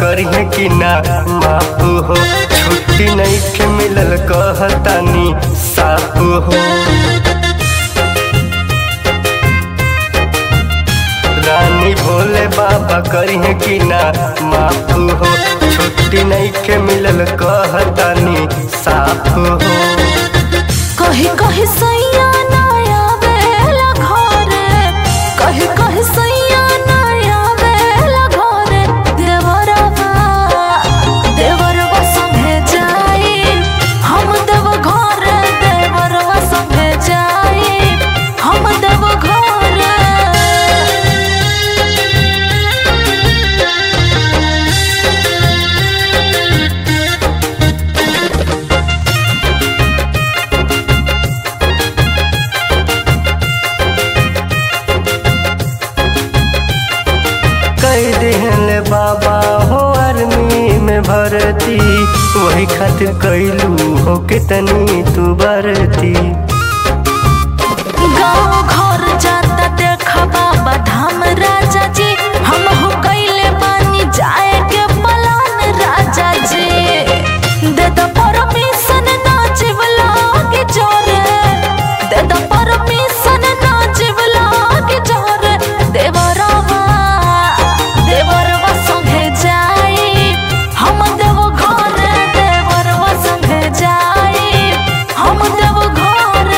करिए कि ना माफ हो छुट्टी नहीं के मिलल कहतानी साफ हो रानी भोले बाबा करिए कि ना माफ हो छुट्टी नहीं के मिलल कहतानी साफ हो कही कही सैया नया बेला घरे कही कही सैया नया बेला घरे देवरवा देवरवा संगे जाई हम देव घरे देवरवा संगे जाई हम देव घरे कई दिहले बाबा हो आर्मी में भर्ती वही खातिर कैलू हो कितनी तू बरती गाँव घर जाता देखा बाबा धाम राजा जी हम हो कैले बानी जाए के पलान राजा जी दे दो परमिशन नाचिब लागे जोरे दे दो परमिशन नाचिब लागे जोरे देवरवा देवरवा संगे जाई हम देव घरे देवरवा संगे जाई हम देव घरे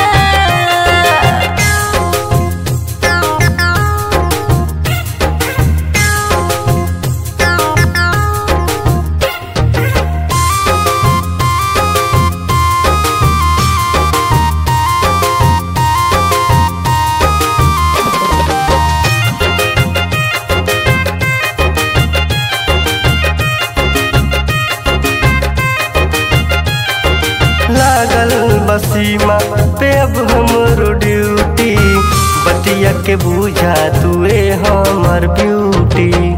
लागल बसीमा पे अब हमरो ड्यूटी बतिया के बुझा तुए हमर ब्यूटी